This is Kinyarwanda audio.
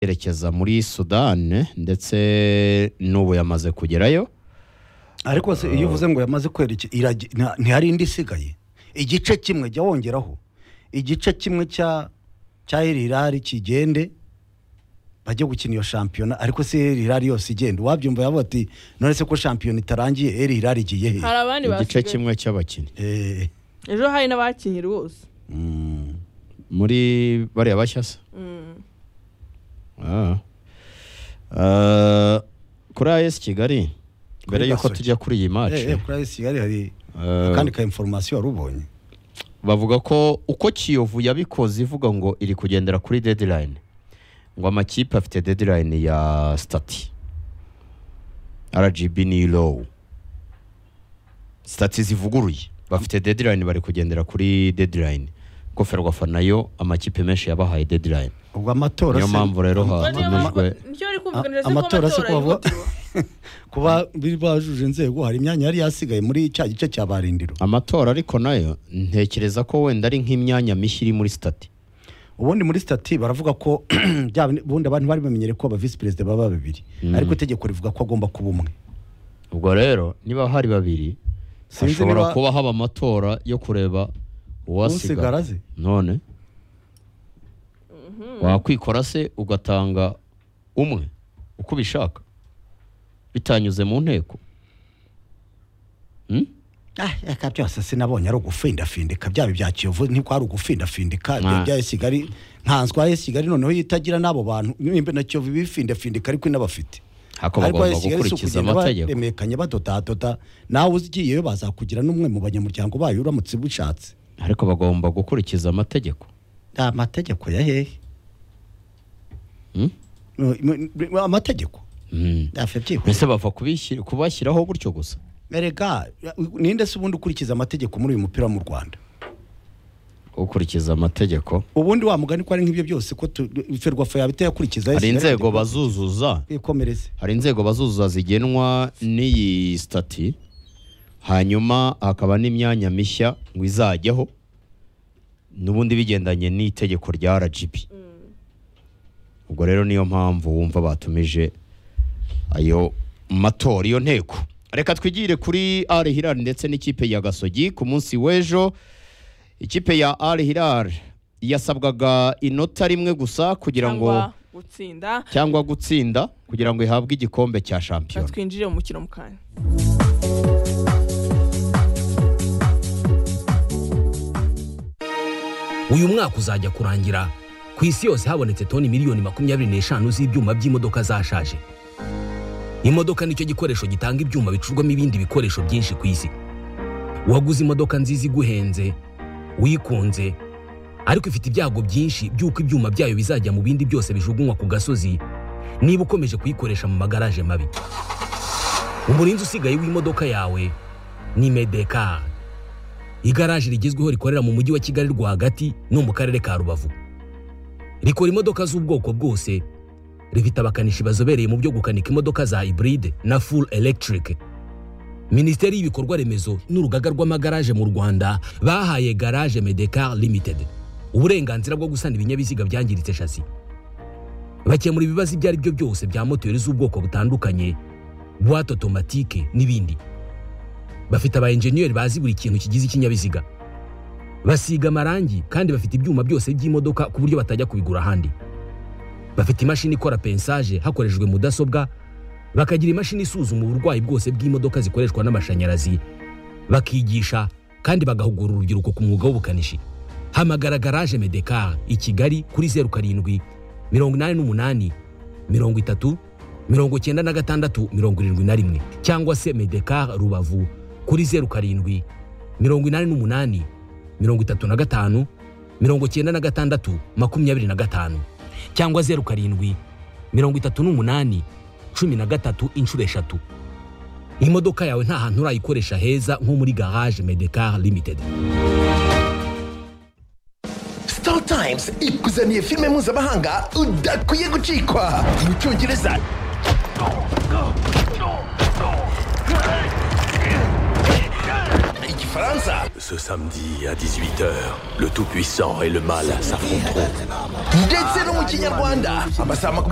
yerekeza muri sudani ndetse n'ubu yamaze kugerayo ariko se iyo uvuze ngo yamaze kwerekeza iragi- nta- ntihari indi isigaye igice kimwe jya wongeraho igice kimwe cya cya erirari kigende bajye gukina iyo shampiyona ariko se erirari yose igenda uwabyumva yavuga ati none se ko shampiyona itarangiye erirari igiye he hari abandi igice basigaye kimwe cy'abakinnyi Eh, ejo hari n'abakinnyi rwose mm, muri bariya bashyasa Mm. Ah. Ah, kuri AS Kigali mbere Kuri y'uko Gasogi. tujya kuri iyi match eh, eh, kuri AS Kigali hari eh, akandi ka information wari ubonye bavuga ko uko Kiyovu yabikoze ivuga ngo iri kugendera kuri deadline ngo amakipe afite deadline ya stati RGB ni low stati zivuguruye bafite deadline bari kugendera kuri deadline ko Ferwafa nayo amakipe menshi yabahaye deadline ubwo amatora niyo se- mpamvu rero ha- Ama- Niyo hakomeje- mpamvu- hakomeje- nicyo bari kumva A- amatora se ko bavuga kuba biri bajuje inzego hari imyanya yari yasigaye muri cya gice cya barindiro amatora ariko nayo ntekereza ko wenda ari nk'imyanya mishya iri muri stati ubundi muri stati baravuga ko bya bindi- ubundi abantu bari bamenyere ko aba visi perezida baba babiri Mm. ariko itegeko rivuga ko agomba kuba umwe ubwo rero niba hari babiri Sinzi hashobora niba- kuba haba amatora yo kureba uwasigara usigara ze none wakwikora se ugatanga umwe uko ubishaka bitanyuze mu nteko Hmm? Ah, aka byose sinabonye ari ugufindafindika byaba ibya kiyovu niko ari ugufindafindika Ah. bya kigali nkanswa ya kigali noneho yitagira n'abo bantu nimba na kiyovu bifindafindika ariko inabafite hako bagomba gukurikiza amategeko baremekanye badotatota nawe ugiyeyo bazakugira n'umwe mu banyamuryango bayo uramutse ubishatse ariko bagomba gukurikiza amategeko nta mategeko ya hehe Hmm? Mm, mm, amategeko Hmm. ntafite byihuse mbese bava kubishyira- kubashyiraho gutyo gusa erega ninde se ubundi ukurikiza amategeko muri uyu mupira mu rwanda gukurikiza amategeko ubundi wa mugani ko ari nk'ibyo byose ko tu- ferwafa yaba itayakurikiza hari yasigaye inzego yandikwa- bazuzuza ikomereze hari inzego bazuzuza zigenwa n'iyi stati hanyuma hakaba n'imyanya mishya ngo izajyaho n'ubundi bigendanye n'itegeko rya rgb ubwo rero niyo mpamvu wumva batumije ayo matora iyo nteko reka twigire kuri ari hirari ndetse n'ikipe ya gasogi ku munsi w'ejo ikipe ya ari hirari yasabwaga inota rimwe gusa kugira ngo cyangwa gutsinda cyangwa gutsinda kugira ngo ihabwe igikombe cya Reka shampiyona twinjire mu mukino mu kanya uyu mwaka uzajya kurangira ku isi yose habonetse toni miliyoni makumyabiri n'eshanu z'ibyuma by'imodoka zashaje imodoka nicyo gikoresho gitanga ibyuma bicurwamo ibindi bikoresho byinshi ku isi waguze imodoka nziza iguhenze wikunze ariko ifite ibyago byinshi by'uko ibyuma byayo bizajya mu bindi byose bijugunywa ku gasozi niba ukomeje kuyikoresha mu magaraje mabi umurinzi usigaye w'imodoka yawe ni medekari igaraje rigezweho rikorera mu mujyi wa kigali rwagati no mu karere ka rubavu rikora imodoka z'ubwoko bwose rifite abakanishi bazobereye mu byo gukanika imodoka za hybride na full electric minisiteri y'ibikorwa remezo n'urugaga rw'amagaraje mu rwanda bahaye garage medecar limited uburenganzira bwo gusana ibinyabiziga byangiritse shasi bakemura ibibazo ibyo ari byo byose bya moteri z'ubwoko butandukanye buwate otomatike n'ibindi bafite aba enjeniyeri bazi buri kintu kigize ikinyabiziga basiga amarangi kandi bafite ibyuma byose by'imodoka ku buryo batajya kubigura ahandi bafite imashini ikora pensaje hakoreshejwe mudasobwa bakagira imashini isuzuma uburwayi bwose bw'imodoka zikoreshwa n'amashanyarazi bakigisha kandi bagahugura urubyiruko ku mwuga w'ubukanishi hamagara garaje medekar i kigali kuri zeru karindwi mirongo inani n'umunani mirongo itatu mirongo icyenda na gatandatu mirongo irindwi na rimwe cyangwa se medekar rubavu kuri zeru karindwi mirongo inani n'umunani mirongo itatu na gatanu mirongo icyenda na gatandatu makumyabiri na gatanu cyangwa zeru karindwi mirongo itatu n'umunani cumi na gatatu inshuro eshatu imodoka yawe nta hantu urayikoresha heza nko muri garage medekar limited Star Times ikuzaniye filime mpuzamahanga udakwiye gucikwa mu cyongereza igifite Igifaransa Ce samedi à 18h, le Tout-Puissant et le Mal s'affronteront. ndetse no mu kinyarwanda amasaha makumyabiri